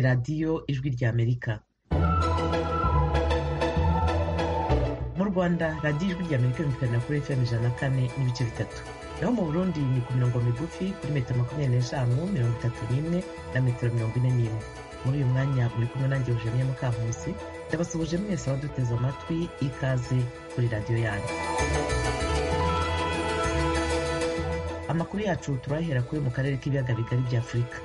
radiyo Ijwi ry'Amerika mu Rwanda radiyo Ijwi ry'Amerika yumvikana kuri FM ijana na kane n'ibice bitatu naho mu Burundi ni ku mirongo migufi kuri metero makumyabiri n'eshanu mirongo itatu n'imwe na metero mirongo ine n'imwe muri uyu mwanya muri kumwe nanjye Eugenie Mukankusi ndabasuhuje mwese abaduteze amatwi ikaze kuri radiyo yanyu amakuru yacu turahera kuri mu karere k'ibiyaga bigari bya afurika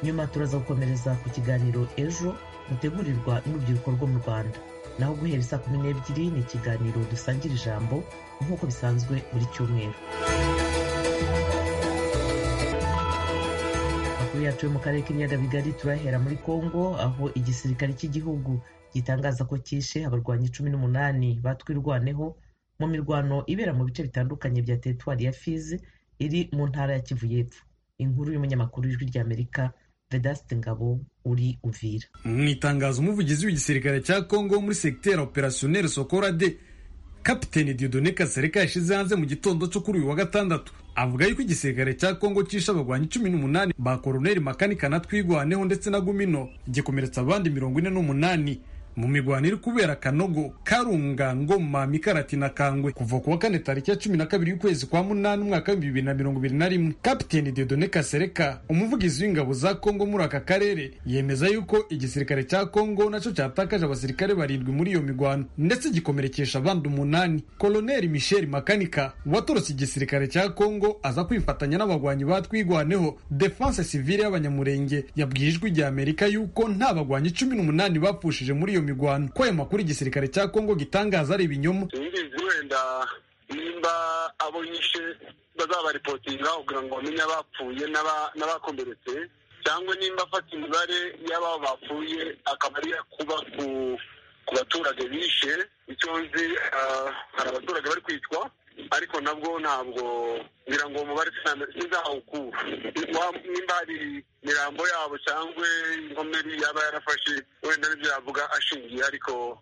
nyuma turaza gukomereza ku kiganiro ejo mutegurirwa n'urubyiruko rwo mu rwanda naho guhera saa kumi n'ebyiri ni ikiganiro dusangira ijambo nk'uko bisanzwe buri cyumweru amakuru yacu yo mu karere k'ibiyaga bigari turahera muri kongo aho igisirikare cy'igihugu gitangaza ko cyishe abarwanyi cumi n'umunani batwirwaneho mu mirwano ibera mu bice bitandukanye bya teritwari ya fizi iri mu ntara ya kivu y'epfo inkuru y'umunyamakuru w'ijwi ry'amerika vedaste ngabo uri uvira mu itangazo umuvugizi w'igisirikare cya congo muri segiteri operasiyoneri sokorade kapiteni diodone kasereka yashyize hanze mu gitondo cyo kuri uyu wa gatandatu avuga yuko igisirikare cya congo cyishe abarwanyi cumi n'umunani ba koroneri makanika na twigwaneho ndetse na gumino gikomeretsa abandi mirongo ine n'umunani mu mirwano iri kubera kanogo karunga ngoma mikarati na kangwe kuva kuwa kane tariki ya cumi na kabiri y'ukwezi kwa munani umwaka w'ibihumbi bibiri na mirongo ibiri na rimwe kapiteni dedone kasereka umuvugizi w'ingabo za kongo muri aka karere yemeza yuko igisirikare cya kongo nacyo cyatakaje abasirikare barindwi muri iyo mirwano ndetse gikomerekesha abandi umunani koloneli michel makanika watorotse igisirikare cya kongo aza kwifatanya n'abagwanyi batwigwaneho defense sivile y'abanyamurenge yabwiye ijwi rya amerika yuko nta bagwanyi cumi n'umunani bapfushije muri iyo iyo migwano ko ayo makuru igisirikare cya kongo gitangaza ari ibinyoma singizi wenda nimba abo nyishe bazabaripotinga kugira ngo bamenye abapfuye n'abakomeretse cyangwa nimba afata imibare y'ababo bapfuye akaba ari kuba ku ku baturage bishe icyo nzi hari abaturage bari kwicwa ariko nabwo ntabwo ngira ngo umubare sinzawukura nimba hari imirambo yabo cyangwa inkomeri yaba yarafashe wenda nibyo yavuga ashingiye ariko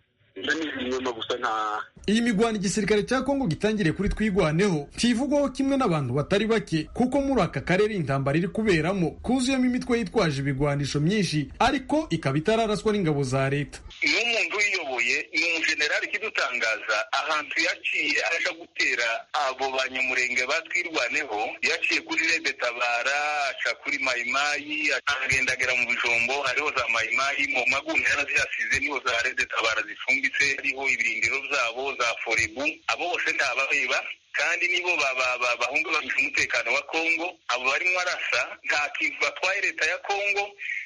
iyi migwano igisirikare cya kongo gitangiriye kuri twigwaneho ntivugwaho kimwe n'abantu batari bake kuko muri aka karere intambara iri kuberamo kuzuyemo imitwe yitwaje ibigwanisho myinshi ariko ikaba itararaswa n'ingabo za leta n'umuntu uyiyoboye ni umujenerali ikidutangaza ahantu yaciye aja gutera abo banyamurenge batwirwaneho yaciye kuri rebetabara aca kuri mayimayi agendagera mu bijombo hariho za mayimayi mu magunira yarazihasize niho za rebetabara zifunga ndetse hariho ibirindiro byabo za forebu abo bose ntabareba kandi nibo bahunga bagisha umutekano wa kongo abo barimo arasa nta kintu batwaye leta ya kongo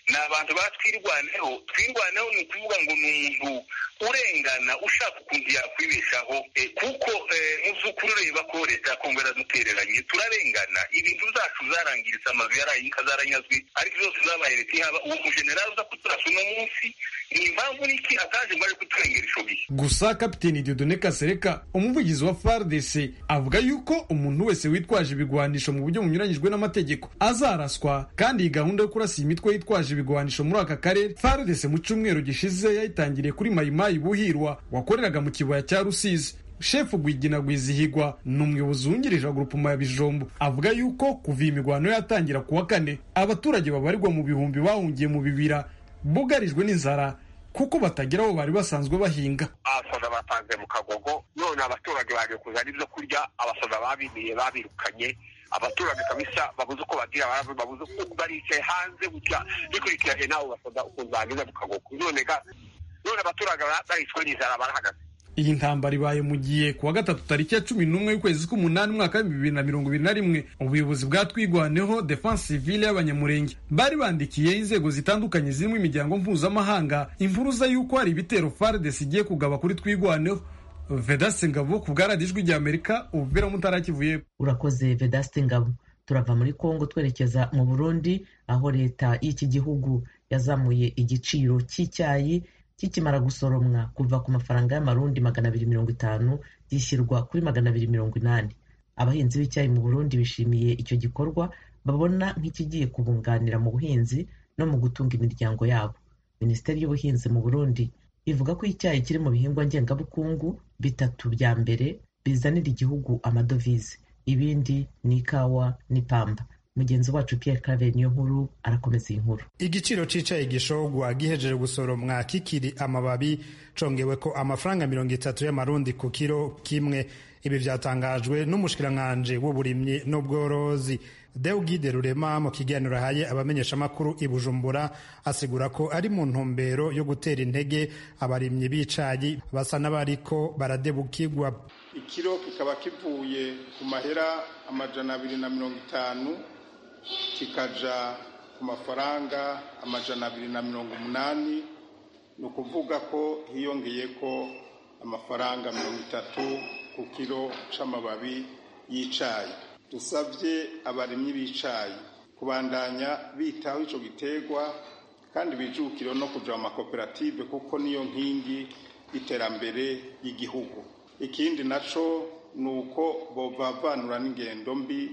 ni abantu batwirwaneho twirwaneho ni ukuvuga ngo ni umuntu urengana ushaka ukuntu yakwibeshaho kuko mu by'ukuri ureba ko leta ya kongo yaradutereranye turarengana ibintu zacu zarangiritse amazu yarayika zaranyazwe ariko zose zabaye leta ihaba uwo mujenerali uza kuturasa uno munsi ni impamvu n'iki ataje ngo aje kuturengera ico gihe gusa kapiteni diodone kasereka umuvugizi wa fardc avuga yuko umuntu wese witwaje ibigwanisho mu buryo bunyuranyijwe n'amategeko azaraswa kandi iyi gahunda yo kurasa iyi mitwe yitwaje ibigwanisho muri aka karere fardc mu cyumweru gishize yayitangiriye kuri mayimayi buhirwa wakoreraga mu kibaya cya rusizi shefu gwigina gwizihigwa ni umuyobozi wungirije wa grupuma ya bijombo avuga yuko kuva iyi mirwano yatangira kuwa kane abaturage babarirwa mu bihumbi bahungiye mu bibira bugarijwe n'inzara kuko batagira aho bari basanzwe bahinga abasaza batanze mu kagogo none abaturage baje kuzana ibyo kurya abasaza babimiye babirukanye abaturage kabisa babuze uko bagira babuze uko baricaye hanze gutya bikurikiranye nawe basaza ukuntu bageze mu kagogo none none abaturage baricwe n'inzara barahagaze iyi ntambara ibaye mu gihe kuwa gatatu tariki ya cumi n'umwe y'ukwezi k'umunani umwaka w'ibihumbi bibiri na mirongo ibiri na rimwe ubuyobozi bwatwigwaneho defense civile y'abanyamurenge bari bandikiye inzego zitandukanye zirimo imiryango mpuzamahanga impuruza y'uko hari ibitero fardesi igiye kugaba kuri twigwaneho vedaste ngabo ku bwaradijwi rya amerika ububera mutarakivuye urakoze vedaste ngabo turava muri kongo twerekeza mu burundi aho leta y'iki gihugu yazamuye igiciro cy'icyayi kikimara gusoromwa kuva ku mafaranga y'amarundi magana abiri mirongo itanu gishyirwa kuri magana abiri mirongo inani abahinzi b'icyayi mu burundi bishimiye icyo gikorwa babona nk'ikigiye kubunganira mu buhinzi no mu gutunga imiryango yabo minisiteri y'ubuhinzi mu burundi ivuga ko icyayi kiri mu bihingwa ngengabukungu bitatu bya mbere bizanira igihugu amadovize ibindi ni ikawa n'ipamba mugenzi wacu Pierre Claver niyo nkuru arakomeza iyi nkuru igiciro cicaye gishogwa gihejeje gusoromwa kikiri amababi congewe ko amafaranga mirongo itatu y'amarundi ku kiro kimwe ibi byatangajwe n'umushikiranganji w'uburimyi n'ubworozi Deugide Rurema mu kiganiro ahaye abamenyeshamakuru i Bujumbura asigura ko ari mu ntumbero yo gutera intege abarimyi b'icayi basa n'abariko baradebukirwa ikiro kikaba kivuye ku mahera amajana abiri na mirongo itanu kikaja ku mafaranga amajana abiri na mirongo umunani ni ukuvuga ko hiyongeyeko amafaranga mirongo itatu ku kiro c'amababi y'icayi dusabye abarimyi b'icayi kubandanya bitaho ico giterwa kandi bijukire no kuja mu makoperative kuko niyo nkingi y'iterambere y'igihugu ikindi naco ni uko bovavanura n'ingendo mbi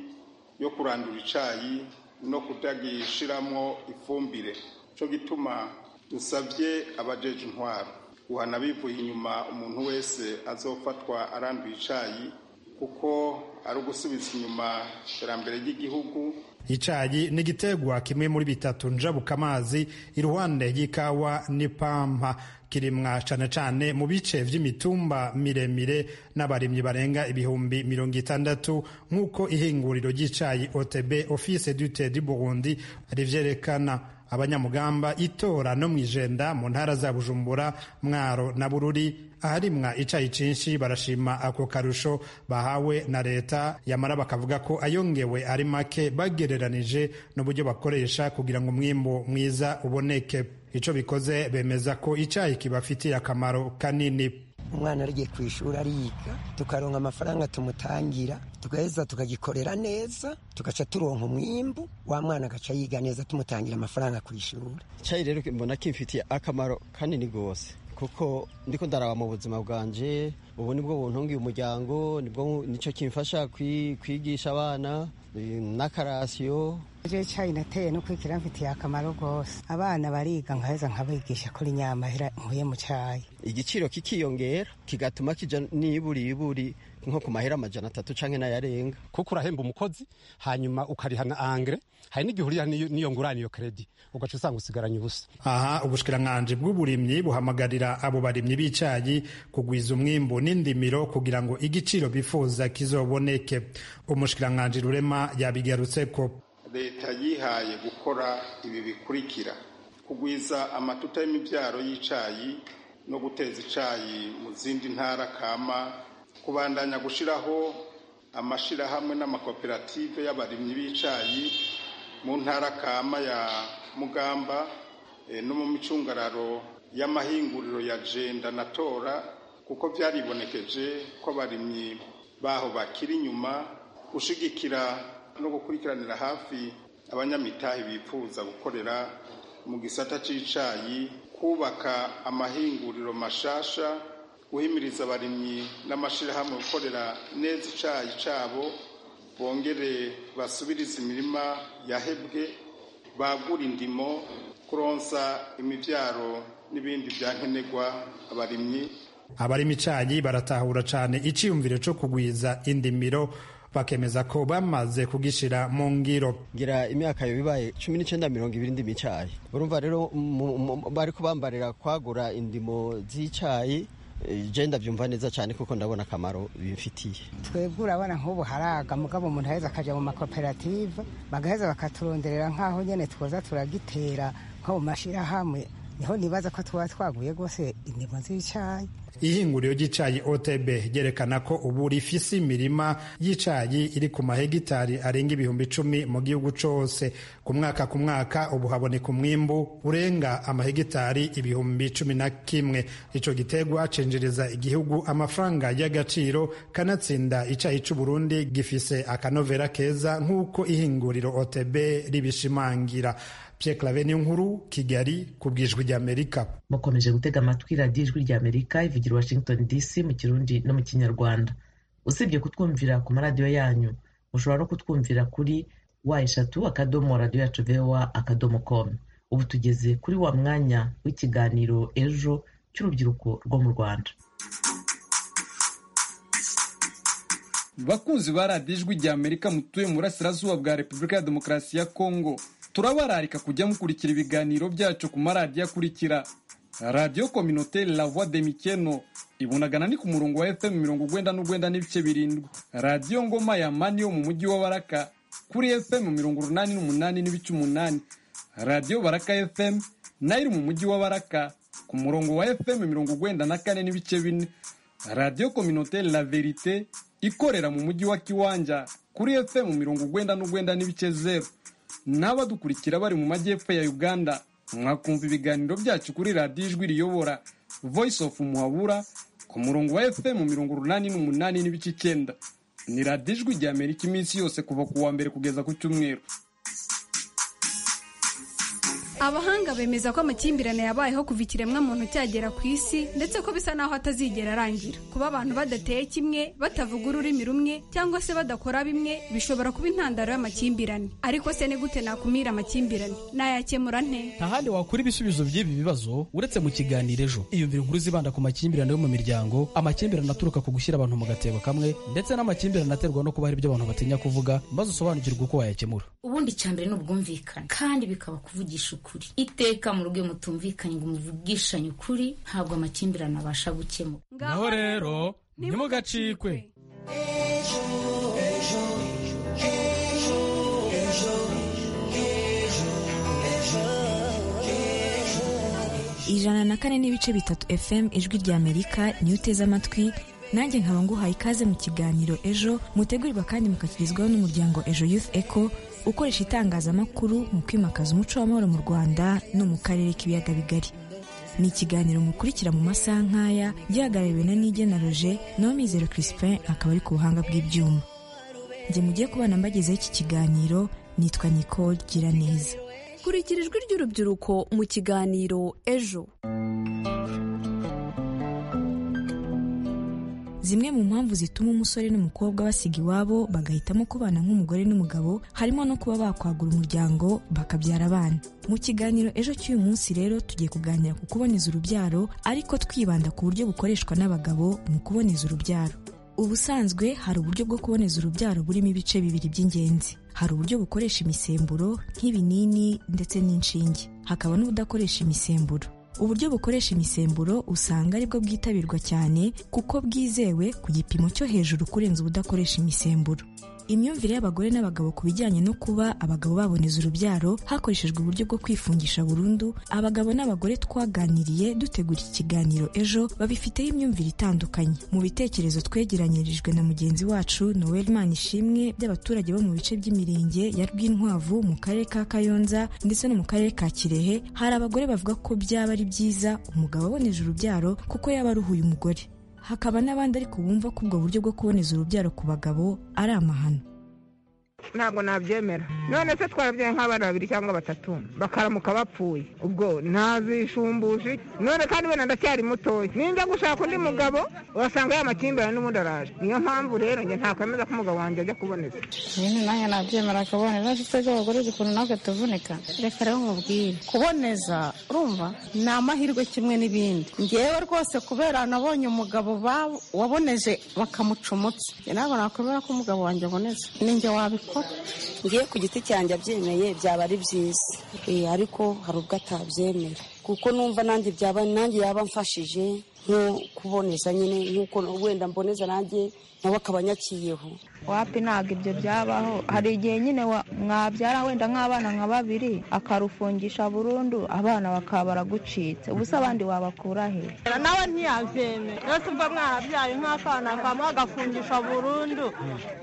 yo kurandura icayi no kutagishiramwo ifumbire co gituma dusabye abajeje intwaro guhana bivuye inyuma umuntu wese azofatwa aranduye icayi kuko ari ugusubiza inyuma iterambere ry'igihugu icayi ni igiterwa kimwe muri bitatu njabuka amazi iruhande y'ikawa n'ipampa kirimwa cane cane mu bice vy'imitumba miremire n'abarimyi barenga ibihumbi mirongo itandatu nk'uko ihinguriro ry'icayi otb office dute du burundi rivyerekana abanyamugamba itora no mwijenda mu ntara za Bujumbura Mwaro na Bururi aharimwa icayi cinshi barashima ako karusho bahawe na leta yamara bakavuga ko ayongewe ari make bagereranije n'uburyo bakoresha kugira ngo umwimbu mwiza uboneke ico bikoze bemeza ko icayi kibafitiye akamaro kanini umwana ariye ku ishuri ariga tukaronka amafaranga tumutangira tugaheza tukagikorera neza tugaca turonka umwimbu wa mwana agaca yiga neza tumutangira amafaranga ku ishuri icyayi rero mbona kimfitiye akamaro kanini rwose kuko ndiko ndaraba mu buzima bwanje ubu nibwo buntungiye umuryango nibwo nicyo kimfasha kwigisha abana n'akarasiyo rero icyayi nateye no kwikira mfitiye akamaro rwose abana bariga nkaheza nkabigisha kuri nyamahera nkuye mu cyayi igiciro kikiyongera kigatuma kija niburiburi nko ku mahera amajana atatu canke n'ayarenga kuko urahemba umukozi hanyuma ukariha na angre hari n'igihe uriha n'iyo ngurane iyo kredi ugaca usanga usigaranye ubusa aha ubushikiranganji bw'uburimyi buhamagarira abo barimyi b'icayi kugwiza umwimbu n'indimiro kugira ngo igiciro bifuza kizoboneke umushikiranganji rurema yabigarutse ko leta yihaye gukora ibi bikurikira kugwiza amatuta y'imibyaro y'icayi no guteza icayi mu zindi ntara kama kubandanya gushyiraho amashyirahamwe n'amakoperative y'abarimyi b'icayi mu ntara kama ya mugamba no mu micungararo y'amahinguriro ya jenda na tora kuko byaribonekeje ko abarimyi baho bakiri inyuma gushyigikira no gukurikiranira hafi abanyamitahe bifuza gukorera mu gisata cy'icayi kubaka amahinguriro mashasha guhimiriza abarimyi n'amashyirahamwe gukorera neza icayi cyabo bongere basubirize imirima yahebwe bagura indimo kuronsa imibyaro n'ibindi byankenerwa abarimyi abarima icayi baratahura cane iciyumviro co kugwiza indimiro bakemeza ko bamaze kugishira mu ngiro ngira imyaka yo bibaye cumi n'icenda mirongo ibiri ndimo icayi urumva rero bari kubambarira kwagura indimo z'icayi je ndavyumva neza cane kuko ndabona akamaro bimfitiye twebwe urabona nk'ubu haraga mugabo umuntu aheza akaja mu makoperative bagaheza bakaturonderera nk'aho nyene twoza turagitera nko mu mashirahamwe niho nibaza ko tuba twaguye rwose indimo z'icayi ihinguriro ry'icayi otb ryerekana ko ubu rifise imirima y'icayi iri ku mahegitari arenga ibihumbi icumi mu gihugu cose ku mwaka ku mwaka ubu haboneka umwimbu urenga amahegitari ibihumbi cumi na kimwe ico giterwa cinjiriza igihugu amafaranga y'agaciro kanatsinda icayi c'uburundi gifise akanovera keza nk'uko ihinguriro otb ribishimangira Pierre Claver nkuru Kigali kubwijwi rya Amerika mukomeje gutega amatwi radiyo ijwi rya Amerika ivugira Washington DC mu kirundi no mu kinyarwanda usibye kutwumvira ku maradiyo yanyu mushobora no kutwumvira kuri wa eshatu akadomo radiyo yacu voa akadomo com ubu tugeze kuri wa mwanya w'ikiganiro ejo cy'urubyiruko rwo mu Rwanda bakunzi ba radiyo ijwi rya amerika mutuye mu burasirazuba bwa repubulika ya demokarasi ya kongo turabararika kujya mukurikira ibiganiro byacu ku maradiyo akurikira radiyo kominoteri la voix de mikeno ibunagana ni ku murongo wa fm mirongo ugwenda n'ugwenda n'ibice birindwi radiyo ngoma ya mani yo mu mujyi wa baraka kuri fm mirongo urunani n'umunani n'ibice umunani radiyo baraka fm nayo iri mu mujyi wa baraka ku murongo wa fm mirongo ugwenda na kane n'ibice bine radiyo kominoteri la verite ikorera mu mujyi wa kiwanja kuri fm mirongo ugwenda n'ugwenda n'ibice zeru n'abadukurikira bari mu majyepfo ya uganda mwakumva ibiganiro byacu kuri radiyo ijwi riyobora voice of muhabura ku murongo wa fm mirongo urunani n'umunani n'ibice icyenda ni radiyo ijwi rya amerika iminsi yose kuva ku wa mbere kugeza ku cyumweru abahanga bemeza ko amakimbirane yabayeho kuva ikiremwamuntu cyagera ku isi ndetse ko bisa n'aho atazigera arangira kuba abantu badateye kimwe batavuga ururimi rumwe cyangwa se badakora bimwe bishobora kuba intandaro y'amakimbirane ariko se ni gute nakumira amakimbirane nayakemura nte nta handi wakura ibisubizo by'ibi bibazo uretse mu kiganiro ejo iyumvira inkuru zibanda ku makimbirane yo mu miryango amakimbirane aturuka ku gushyira abantu mu gatebo kamwe ndetse n'amakimbirane aterwa no kuba hari ibyo abantu batinya kuvuga maze usobanukirwe uko wayakemura ubundi cya mbere ni ubwumvikane kandi bikaba kuvugisha ukuri iteka mu rugo mutumvikanye ngo muvugishanye ukuri ntabwo amakimbirane abasha gukemura naho rero ntimugacikwe ejo ejo ejo ejo ejo ejo ijana na kane n'ibice bitatu fm ijwi rya amerika niyo uteze amatwi nanjye nkaba nguhaye ikaze mu kiganiro ejo mutegurirwa kandi mukakirizwaho n'umuryango ejo youth echo ukoresha itangazamakuru mu kwimakaza umuco w'amahoro mu rwanda no mu karere k'ibiyaga bigari ni ikiganiro mukurikira mu masaha nk'aya gihagarariwe na nige na roger naho mizero crispin akaba ari ku buhanga bw'ibyuma njye mugiye kubana mbagezeho iki kiganiro nitwa nicole gira neza kurikira ijwi ry'urubyiruko mu kiganiro ejo zimwe mu mpamvu zituma umusore n'umukobwa basiga iwabo bagahitamo kubana nk'umugore n'umugabo harimo no kuba bakwagura umuryango bakabyara abana mu kiganiro ejo cy'uyu munsi rero tugiye kuganira ku kuboneza urubyaro ariko twibanda ku buryo bukoreshwa n'abagabo mu kuboneza urubyaro ubusanzwe hari uburyo bwo kuboneza urubyaro burimo ibice bibiri by'ingenzi hari uburyo bukoresha imisemburo nk'ibinini ndetse n'inshinge hakaba n'ubudakoresha imisemburo uburyo bukoresha imisemburo usanga aribwo bwitabirwa cyane kuko bwizewe ku gipimo cyo hejuru kurenza ubudakoresha imisemburo imyumvire y'abagore n'abagabo ku bijyanye no kuba abagabo baboneza urubyaro hakoreshejwe uburyo bwo kwifungisha burundu abagabo n'abagore twaganiriye dutegura iki kiganiro ejo babifiteho imyumvire itandukanye mu bitekerezo twegeranyirijwe na mugenzi wacu noel manishimwe by'abaturage bo mu bice by'imirenge ya rwinkwavu mu karere ka kayonza ndetse no mu karere ka kirehe hari abagore bavuga ko byaba ari byiza umugabo aboneje urubyaro kuko yaba aruhuye umugore hakaba n'abandi ariko bumva ko ubwo buryo bwo kuboneza urubyaro ku bagabo ari amahano ntabwo nabyemera none se twarabyaye nk'abana babiri cyangwa batatu bakaramuka bapfuye ubwo ntazishumbuje none kandi wenda ndacyari mutoya ninjya gushaka undi mugabo wasanga ya makimbirane n'ubundi araje niyo mpamvu rero njye ntakwemeza ko umugabo wanjye ajya kuboneza nyine nanjye nabyemera akaboneza se twebwe abagore uzi ukuntu natwe tuvunika reka rero nkubwire kuboneza urumva ni amahirwe kimwe n'ibindi ngewe rwose kubera nabonye umugabo waboneje bakamuca umutsi ntabwo nakwemera ko umugabo wanjye aboneza ninjye wabikora ngiye ku giti cyanjye abyemeye byaba ari byiza ariko hari ubwo atabyemera kuko numva nanjye byaba nanjye yaba amfashije nko kuboneza nyine nk'uko wenda mboneza nanjye nawe akaba anyakiyeho wapi ntabwo ibyo byabaho hari igihe nyine mwabyara wenda nk'abana nka babiri akarufungisha burundu abana bakaba baragucitse ubusa abandi wabakura he nawe ntiyabyemera rwose mva mwarabyaye nk'akana kamwe agafungisha burundu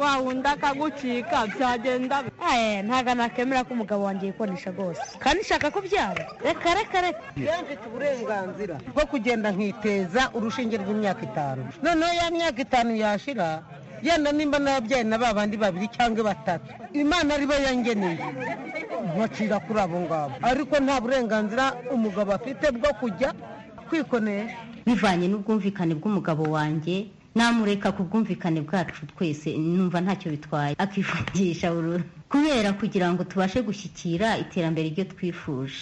wa wundi akagucika byagenda ntabwo nakemera ko umugabo wanjye yikonesha rwose kandi nshaka kubyara reka reka reka reka mfite uburenganzira bwo kugenda nkiteza urushinge rw'imyaka itanu noneho ya myaka itanu yashira yenda nimba nababyaye na ba bandi babiri cyangwa batatu imana aribo yangeneye mpacira kuri abo ngabo ariko nta burenganzira umugabo afite bwo kujya kwikonesha bivanye n'ubwumvikane bw'umugabo wanjye namureka ku bwumvikane bwacu twese numva ntacyo bitwaye akifungisha burundu kubera kugira ngo tubashe gushyikira iterambere iryo twifuje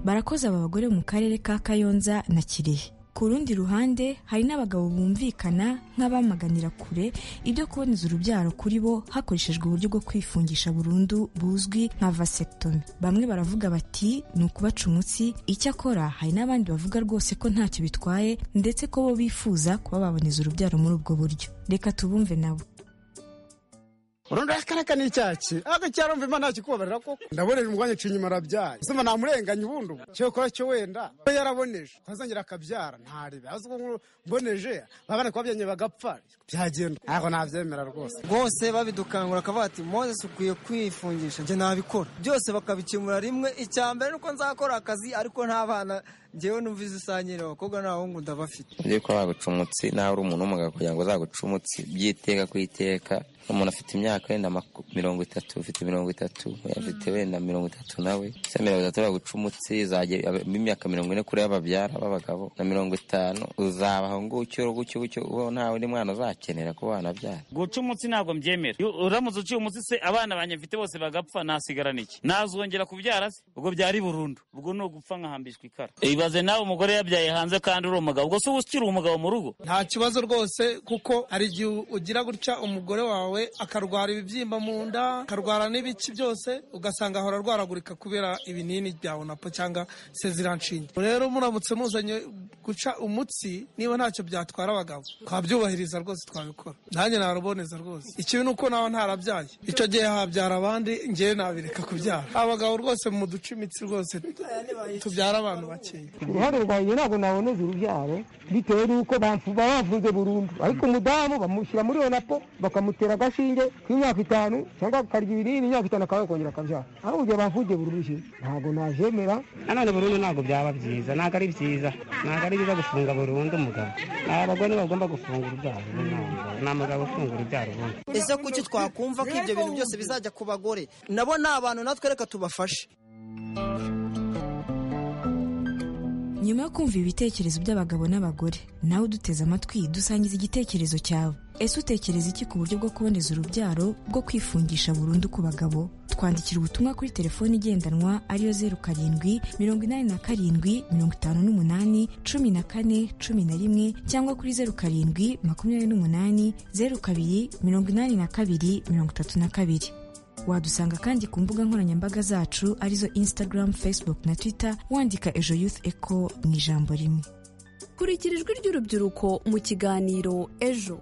barakoze aba bagore mu karere ka kayonza na kirehe ku rundi ruhande hari n'abagabo bumvikana nk'abamaganira kure ibyo kuboneza urubyaro kuri bo hakoreshejwe uburyo bwo kwifungisha burundu buzwi nka vasectomy bamwe baravuga bati ni ukubaca umutsi icyakora hari n'abandi bavuga rwose ko ntacyo bitwaye ndetse ko bo bifuza kuba baboneza urubyaro muri ubwo buryo reka tubumve nabo urundi akaraka ni icyaki ariko cyarumva imana kikubabarira koko ndabonera umwanya uciye inyuma arabyaye uzuma namurenganya ubundi ubu cyokora cyo wenda we yaraboneje ntazongera akabyara ntaribe azi ko mboneje babana ko babyanye bagapfa byagenda ariko nabyemera rwose rwose babidukangura akavuga ati moses ukwiye kwifungisha njye nabikora byose bakabikemura rimwe icya mbere nuko nzakora akazi ariko nta bana njyewe numva izisangire abakobwa n'abahungu ndabafite ugiye kuba waguca umutsi nawe uri umuntu w'umugabo kugira ngo uzaguce umutsi byiteka ku iteka umuntu afite imyaka wenda maku- mirongo itatu ufite mirongo itatu afite wenda mirongo itatu nawe se mirongo itatu baguca umutsi izagera imyaka mirongo ine kuri y'ababyara b'abagabo na mirongo itanu uzabaho ngutyo gutyo gutyo ubaho ntawe undi mwana uzakenera kuba wanabyara guca umutsi ntabwo mbyemera Iyo uramutse uciye umutsi se abana banjye mfite bose bagapfa nasigarana iki nazongera kubyara se ubwo byari burundu ubwo ni ugupfa nkahambishwa ikara ibaze nawe umugore yabyaye hanze kandi uri umugabo ubwo se uba ukiri umugabo mu rugo nta kibazo rwose kuko hari igihe ugira gutya umugore wawe akarwara ibibyimba mu nda akarwara n'ibiki byose ugasanga ahora arwaragurika kubera ibinini bya onapo cyangwa seziranshinge rero muramutse muzanye guca umutsi niba ntacyo byatwara abagabo twabyubahiriza rwose twabikora nanjye naruboneza rwose ikibi ni uko nawe ntarabyaye icyo gihe habyara abandi ngewe nabireka kubyara abagabo rwose muduce imitsi rwose tubyara abantu bakeya uruhare rwanjye ntabwo naboneza urubyaro bitewe n'uko bamfu- baba bafunze burundu ariko umudamu bamushyira muri iyo napo bakamutera agashinge k'imyaka itanu cyangwa akarya ibinini imyaka itanu akaba yakongera akabyara aho igihe bafungiye burundu ntabwo najemera nanone burundu ntabwo byaba byiza ntabwo ari byiza ntabwo ari byiza gufunga burundu umugabo ni abagore bagomba gufunga urubyaro ni umugabo ufunga urubyaro ubundi ese kuki twakumva ko ibyo bintu byose bizajya ku bagore nabo ni abantu natwe reka tubafashe nyuma yo kumva ibitekerezo by'abagabo n'abagore nawe uduteze amatwi dusangiza igitekerezo cyawe ese utekereza iki ku buryo bwo kuboneza urubyaro bwo kwifungisha burundu ku bagabo twandikira ubutumwa kuri telefone igendanwa ariyo zeru karindwi mirongo inani na karindwi mirongo itanu n'umunani cumi na kane cumi na rimwe cyangwa kuri zeru karindwi makumyabiri n'umunani zeru kabiri mirongo inani na kabiri mirongo itatu na kabiri wadusanga kandi ku mbuga nkoranyambaga zacu arizo instagram facebook na twitter wandika ejo youth eco mu ijambo rimwe kurikira ijwi ry'urubyiruko mu kiganiro ejo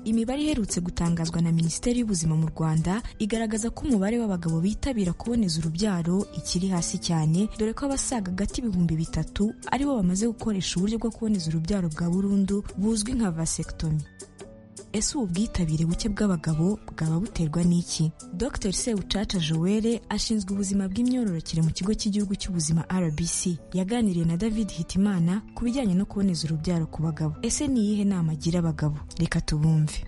imibare iherutse gutangazwa na minisiteri y'ubuzima mu rwanda igaragaza ko umubare w'abagabo bitabira kuboneza urubyaro ikiri hasi cyane dore ko abasaga agati ibihumbi bitatu aribo bamaze gukoresha uburyo bwo kuboneza urubyaro bwa burundu buzwi nka vasectomy ese ubu bwitabire buke bw'abagabo bwaba buterwa n'iki dr sewucaca joel ashinzwe ubuzima bw'imyororokere mu kigo cy'igihugu cy'ubuzima rbc yaganiriye na david hitimana ku bijyanye no kuboneza urubyaro ku bagabo ese ni iyihe nama agira abagabo reka tubumve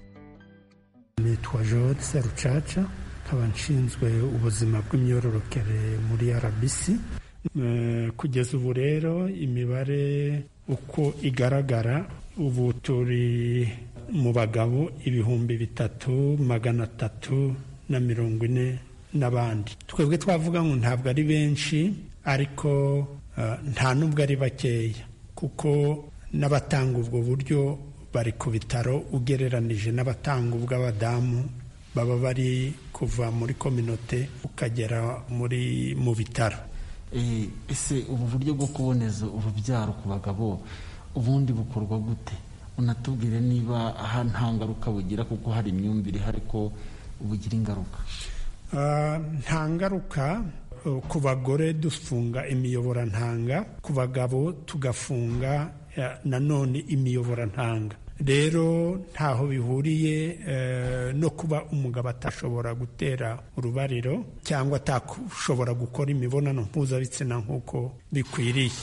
nitwa Joel Serucaca nkaba nshinzwe ubuzima bw'imyororokere muri RBC Eh, kugeza ubu rero imibare uko igaragara ubu turi mu bagabo ibihumbi bitatu magana atatu na mirongo ine n'abandi twebwe twavuga ngo ntabwo ari benshi ariko eh, nta n'ubwo ari bakeya kuko n'abatanga ubwo buryo bari ku bitaro ugereranije n'abatanga ubw'abadamu baba bari kuva muri kominote ukagera muri mu bitaro Eh, ese ubu buryo bwo kuboneza urubyaro ku bagabo ubundi bukorwa gute unatubwire niba aha nta ngaruka bugira kuko hari imyumvire ihari ko bugira ingaruka Ah, nta ngaruka eh, ku bagore dufunga imiyoborantanga ku bagabo tugafunga eh, nanone imiyoborantanga rero ntaho bihuriye eh, no kuba umugabo atashobora gutera urubariro cyangwa atashobora gukora imibonano mpuzabitsina nk'uko bikwiriye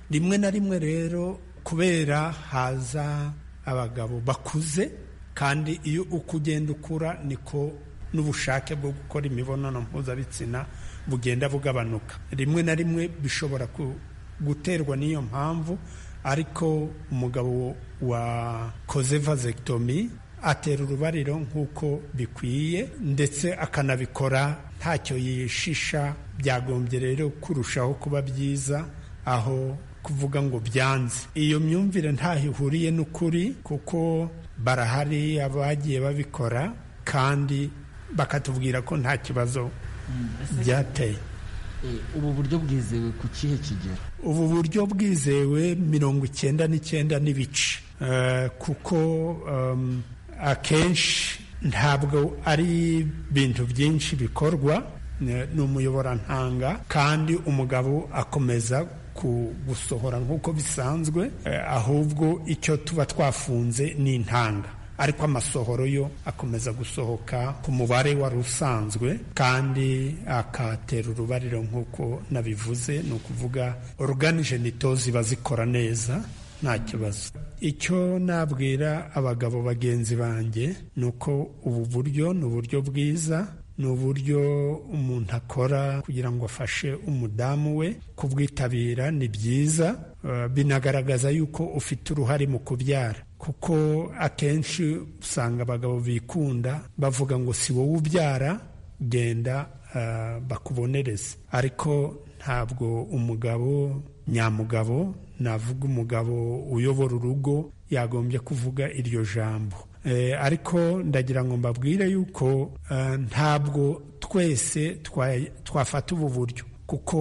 rimwe na rimwe rero kubera haza abagabo bakuze kandi iyo uko ugenda ukura niko n'ubushake bwo gukora imibonano mpuzabitsina bugenda bugabanuka rimwe na rimwe bishobora ku- guterwa n'iyo mpamvu ariko umugabo wakoze vasectomy atera urubariro nk'uko bikwiye ndetse akanabikora ntacyo yishisha byagombye rero kurushaho kuba byiza aho kuvuga ngo byanze iyo myumvire ntaho ihuriye n'ukuri kuko barahari abagiye babikora kandi bakatubwira ko nta kibazo byateye ubu buryo bwizewe ku kihe kigero ubu buryo bwizewe mirongo icyenda n'icyenda n'ibice Eh, kuko em, akenshi ntabwo ari ibintu byinshi bikorwa ne- ni umuyoborantanga kandi umugabo akomeza ku- gusohora nk'uko bisanzwe eh, ahubwo icyo tuba twafunze ni intanga ariko amasohoro yo akomeza gusohoka ku mubare wari usanzwe kandi akatera urubariro nk'uko nabivuze ni ukuvuga oruganijento ziba zikora neza nta kibazo icyo nabwira abagabo bagenzi banjye ni uko ubu buryo ni uburyo bwiza ni uburyo umuntu akora kugira ngo afashe umudamu we kubwitabira ni byiza eh, binagaragaza yuko ufite uruhare mu kubyara kuko akenshi usanga abagabo bikunda bavuga ngo si wowe ubyara genda eh, bakubonereze ariko ntabwo umugabo nyamugabo navuga umugabo uyobora urugo yagombye kuvuga iryo jambo Eh, ariko ndagira ngo mbabwire yuko eh, ntabwo twese twa- twafata ubu buryo kuko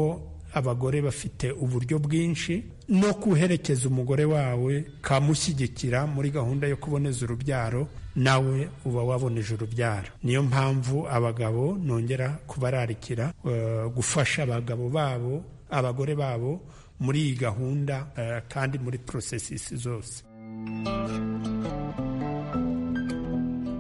abagore bafite uburyo bwinshi no guherekeza umugore wawe kamushyigikira muri gahunda yo kuboneza urubyaro nawe uba waboneje urubyaro niyo mpamvu abagabo nongera kubararikira eh, gufasha abagabo babo abagore babo muri iyi gahunda eh, kandi muri porosesisi zose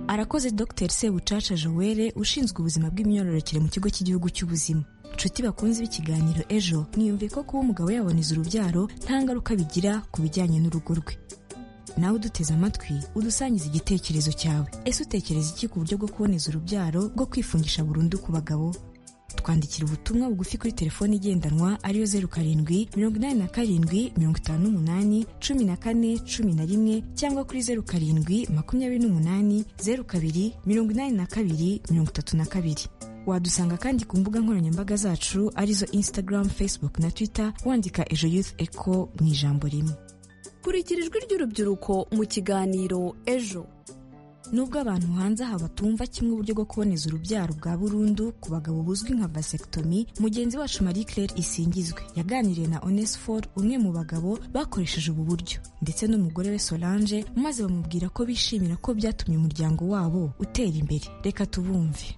arakoze dr sebucaca joel ushinzwe ubuzima bw'imyororokere mu kigo cy'igihugu cy'ubuzima nshuti bakunze b'ikiganiro ejo mwiyumviye ko kuba umugabo yaboneza urubyaro nta ngaruka bigira ku bijyanye n'urugo rwe nawe uduteze amatwi udusangiza igitekerezo cyawe ese utekereza iki ku buryo bwo kuboneza urubyaro bwo kwifungisha burundu ku bagabo twandikira ubutumwa bugufi kuri telefoni igendanwa ariyo zeru karindwi mirongo inani na karindwi mirongo itanu n'umunani cumi na kane cumi na rimwe cyangwa kuri zeru karindwi makumyabiri n'umunani zeru kabiri mirongo inani na kabiri mirongo itatu na kabiri wadusanga kandi ku mbuga nkoranyambaga zacu arizo instagram facebook na twitter wandika ejo youth echo mu ijambo rimwe kurikira ijwi ry'urubyiruko mu kiganiro ejo nubwo abantu hanze aha batumva kimwe uburyo bwo kuboneza urubyaro bwa burundu ku bagabo buzwi nka vasectomy mugenzi wacu marie claire isingizwe yaganiriye na onesfor umwe mu bagabo bakoresheje ubu buryo ndetse n'umugore we solange maze bamubwira ko bishimira ko byatumye umuryango wabo utera imbere reka tubumve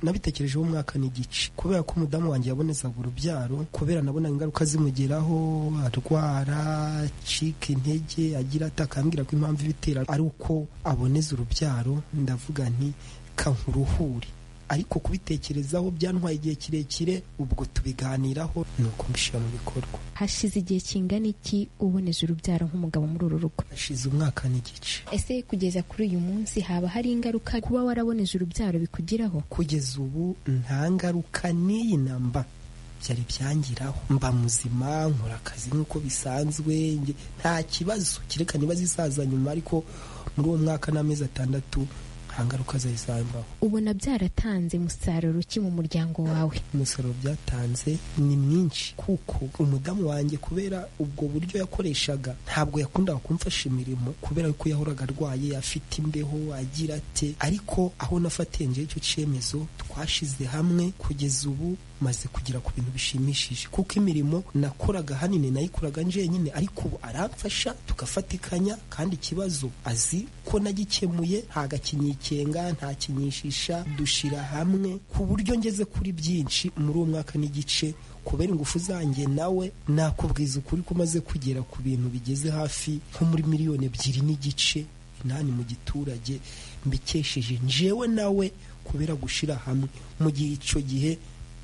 nabitekerejeho umwaka n'igice kubera ko umudamu wanjye yabonezaga urubyaro kubera nabona ingaruka zimugeraho arwara acika intege agira ata akambwira ko impamvu ibitera ari uko aboneza urubyaro ndavuga nti kankuruhure ariko kubitekerezaho byantwaye igihe kirekire ubwo tubiganiraho ni uko mbishyira mu bikorwa hashize igihe kingana iki uboneje urubyaro nk'umugabo muri uru rugo hashize umwaka n'igice ese kugeza kuri uyu munsi haba hari ingaruka kuba waraboneje urubyaro bikugiraho kugeza ubu nta ngaruka n'iyi namba byari byangiraho mba muzima nkora akazi nk'uko bisanzwe nge- nta kibazo kereka niba zisaza nyuma ariko muri uwo mwaka n'amezi atandatu nta ngaruka zari zambaho ubona byaratanze umusaruro ki mu muryango wawe umusaruro byatanze ni mwinshi kuko umudamu wanjye kubera ubwo buryo yakoreshaga ntabwo yakundaga kumfasha imirimo kubera ko yahoraga arwaye afite imbeho agira ate ariko aho nafatiye njyewe icyo cyemezo twashize hamwe kugeza ubu maze kugera ku bintu bishimishije kuko imirimo nakoraga ahanini nayikoraga njyenyine ariko ubu aramfasha tugafatikanya kandi ikibazo azi ko nagikemuye ntagakinyikenga ntakinyishisha dushyira hamwe ku buryo ngeze kuri byinshi muri uwo mwaka n'igice kubera ingufu zanjye nawe nakubwiza ukuri ko umaze kugera ku bintu bigeze hafi nko muri miliyoni ebyiri n'igice inani mu giturage mbikesheje njewe nawe kubera gushyira hamwe mu gihe icyo gihe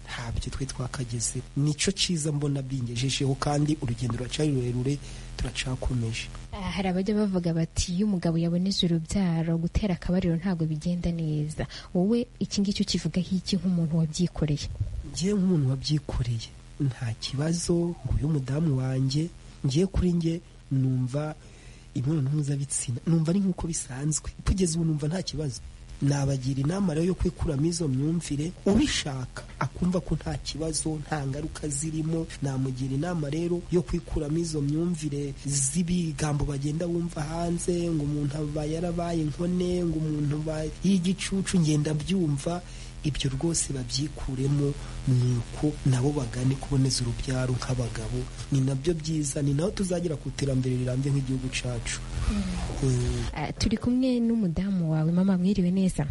ntabyo twe twakageze nicyo cyiza mbona bingejejeho kandi urugendo ruracyari rurerure turacakomeje Ah, hari abajya bavuga bati iyo umugabo yaboneje urubyaro gutera akabariro ntabwo bigenda neza wowe iki ngiki ukivugaho iki nk'umuntu wabyikoreye ngewe nk'umuntu wabyikoreye nta kibazo nguyu umudamu wanjye ngewe kuri nge numva imibonano mpuzabitsina numva ari nk'uko bisanzwe kugeza ubu numva nta kibazo nabagira inama rero yo kwikuramo izo myumvire ubishaka akumva ko nta kibazo nta ngaruka zirimo namugira inama rero yo kwikuramo izo myumvire z'ibigambo bagenda bumva hanze ngo umuntu aba yarabaye inkone ngo umuntu aba y'igicucu ngenda byumva ibyo rwose babyikuremo ni uko nabo bagane kuboneza urubyaro nk'abagabo ni nabyo byiza ni naho tuzagira ku iterambere rirambye nk'igihugu cyacu Ah, turi kumwe n'umudamu wawe mama mwiriwe neza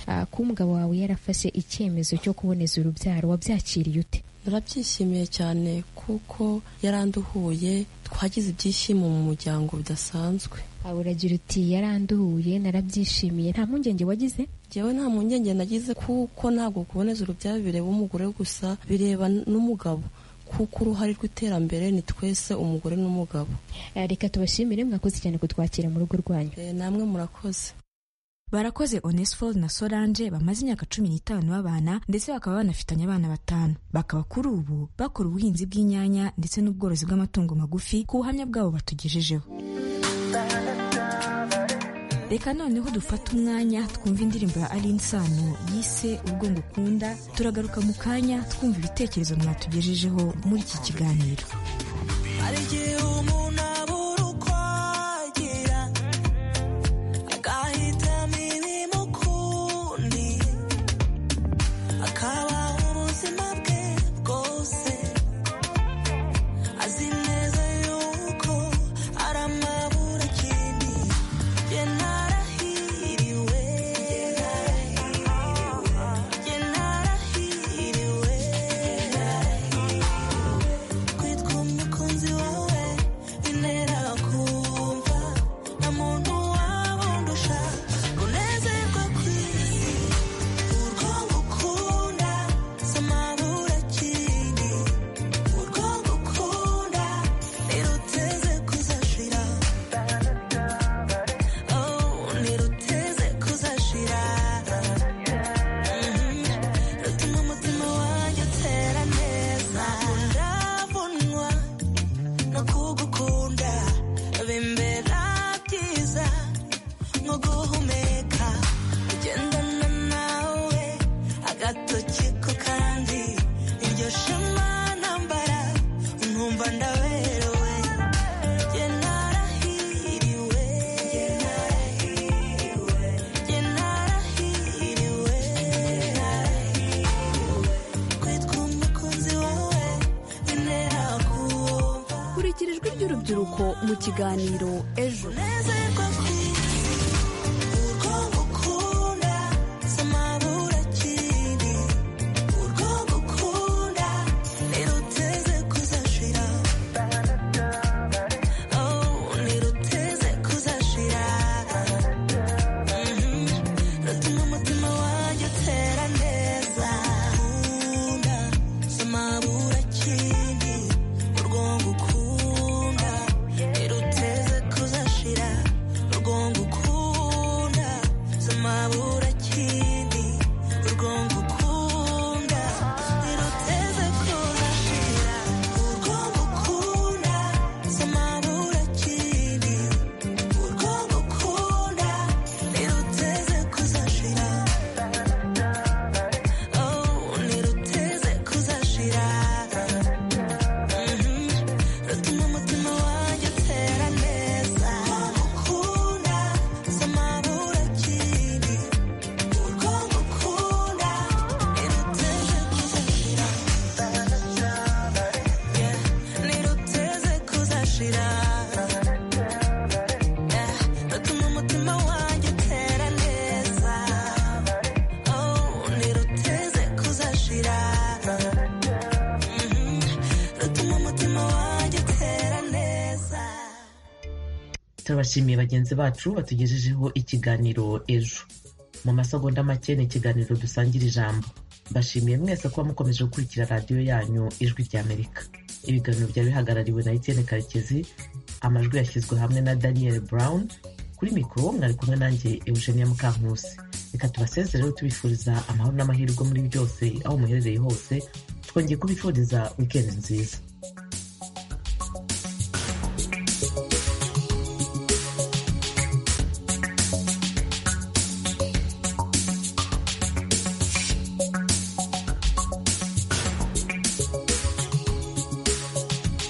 Ah, kuba umugabo wawe yarafashe icyemezo cyo kuboneza urubyaro wabyakiriye ute Narabyishimiye cyane kuko yaranduhuye twagize ibyishimo mu muryango bidasanzwe Ah, uragira uti yaranduhuye narabyishimiye nta mpungenge wagize njyewe nta mpungenge nagize kuko ntabwo kuboneza urubyaro bireba umugore gusa bireba n'umugabo kuko uruhare rw'iterambere ni twese umugore n'umugabo Ah, reka tubashimire mwakoze cyane kutwakira mu rugo rwanyu Eh, namwe murakoze barakoze onesphore na solange bamaze imyaka cumi n'itanu babana ndetse bakaba banafitanye abana batanu bakaba kuri ubu bakora ubuhinzi bw'inyanya ndetse n'ubworozi bw'amatungo magufi ku buhamya bwabo batugejejeho reka noneho dufate umwanya twumva indirimbo ya aline sano yise ubwo ngukunda turagaruka mu kanya twumva ibitekerezo mwatugejejeho muri iki kiganiro hari igihe umuntu abura uko agira agahitamo imirimo ukundi akabaho ubuzima bwe bwose azi neza yuko aramabura ikindi ye narahiriwe ye narahiriwe kwitwa umukunzi wawe intera kumva nta muntu wabundusha kunezerwa kw'isi urwo ngukunda samabura kindi urwo ngukunda niruteze kuzashira oh niruteze kuzashira Mhm. rutuma umutima wanjye utera neza ndabunwa no kugukunda bimbera byiza nko guhumeka kugendana nawe agatoki ko kandi iryo shema nambara nkumva ndaberewe Jye narahiriwe Jye narahiriwe Jye narahiriwe Jye narahiriwe kwitwa umukunzi wawe bintera kuba kurikira ijwi ry'urubyiruko mu kiganiro ejo nezerwa kw'isi urwo ngukunda samabura kindi urwo ngukunda niruteze kuzashira oh niruteze kuzashira Mhm. rutuma umutima wanjye utera neza nkunda samabura kindi urwo ngukunda niruteze kuzashira urwo ngukunda samabura kindi urwo ngukunda niruteze kuzashira urwo ngukunda samabura kindi urwo ngukunda niruteze kuzashira oh niruteze kuzashira Mhm. rutuma umutima wanjye utera neza ngukunda samabura kindi urwo ngukunda niruteze kuzashira Yeah. niruteze kuzashira Yeah. rutuma umutima wanjye utera neza oh niruteze kuzashira Mhm. rutuma umutima wanjye utera neza turabashimiye bagenzi bacu batugejejeho ikiganiro ejo mu masegonda make ni ikiganiro dusangira ijambo mbashimiye mwese kuba mukomeje gukurikira radiyo yanyu ijwi rya amerika ibiganiro byari bihagarariwe na etienne karekezi amajwi yashyizwe hamwe na daniel brown kuri mikoro mwari kumwe nanjye eugenia mukankusi reka tubasezereho tubifuriza amahoro n'amahirwe muri byose aho muherereye hose twongeye kubifuriza wikendi nziza